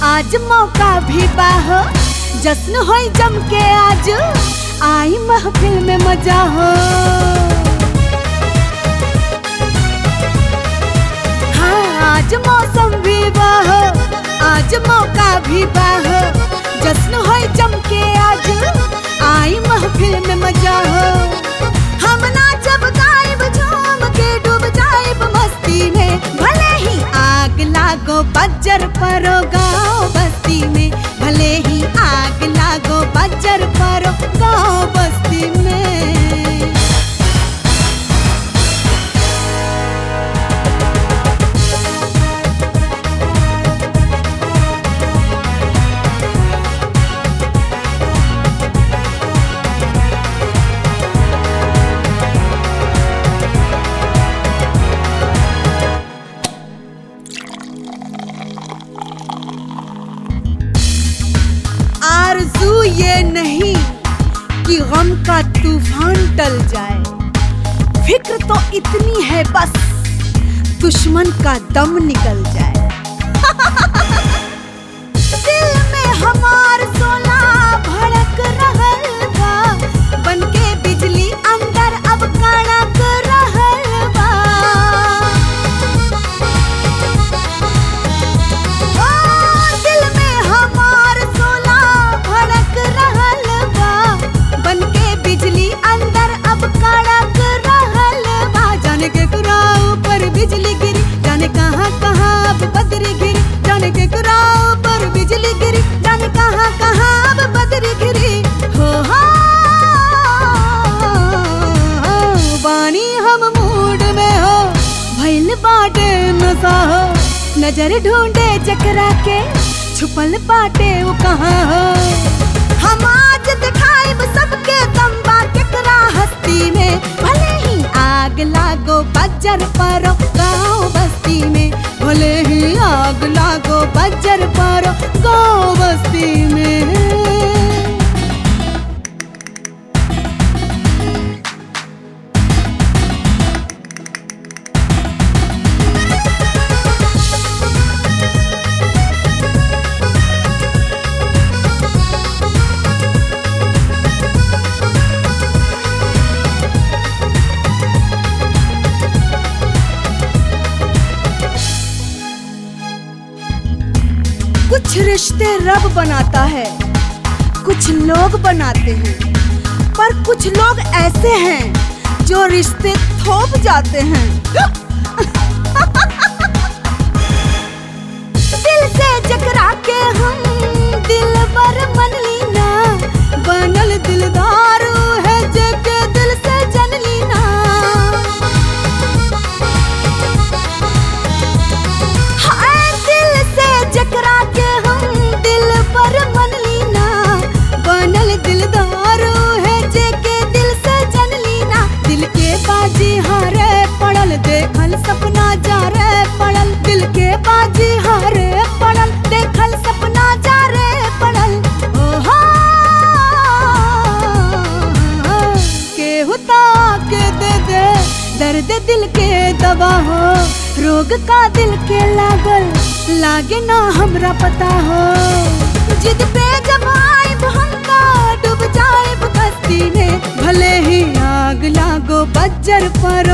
आज मौका भी बाहो जश्न होई जम के आज आई महफिल में मजा हो हाँ आज मौसम भी बाहो आज मौका भी बाहो जश्न होई जम के आज आई महफिल में मजा हो हम ना जब गायब झूम के डूब जाएब मस्ती में भले ही आग लागो बज्जर परो गाँव बस्ती में भले ही आग लागो बज्जर परो गाँव बस्ती में आरजू ये नहीं कि गम का तूफान टल जाए फिक्र तो इतनी है बस दुश्मन का दम निकल जाए दिल में हमार सोना भड़क रहल बा बनके बिजली अंदर अब कड़क रहल बा ओ, दिल में हमार सोना भड़क रहल बा बनके बिजली अंदर अब कड़क रहल बा जाने के कुराओ पर बिजली गिरी जाने कहाँ कहाँ अब बदरी गिरी जाने के कुराओ पर बिजली गिरी जाने कहाँ कहाँ अब बदरी गिरी हो हो बानी हम मूड में हो भइल बाटे नशा हो नजर ढूंढे जकरा के छुपल बाटे वो कहाँ हो हम आज दिखाइब सबके तंबा केकरा हस्ती में भले ही आग लागो बज्जर परो गाँव बस्ती में भले ही आग लागो बज्जर परो गाँव बस्ती में कुछ रिश्ते रब बनाता है कुछ लोग बनाते हैं पर कुछ लोग ऐसे हैं जो रिश्ते थोप जाते हैं दिल से जकरा के हम दिल पर मन लीना बनल दिलदार है जके दिल से जन लीना हाय दिल से जकरा के हम दिल पर मन लीना बनल दिलदार है जेके दिल से जन लीना दिल के बाजी हारे पड़ल देखल सपना जा रे पड़ल दिल के बाजी हारे पड़ल देखल सपना जा रे पड़ल ओहो केहू के दे दे दर्द दिल के दवा हो रोग का दिल के लागल लागे ना हमरा पता हो जिद पे जब आइब हमका डूब जाइब कस्ती में भले ही आग लागो बज्जर पर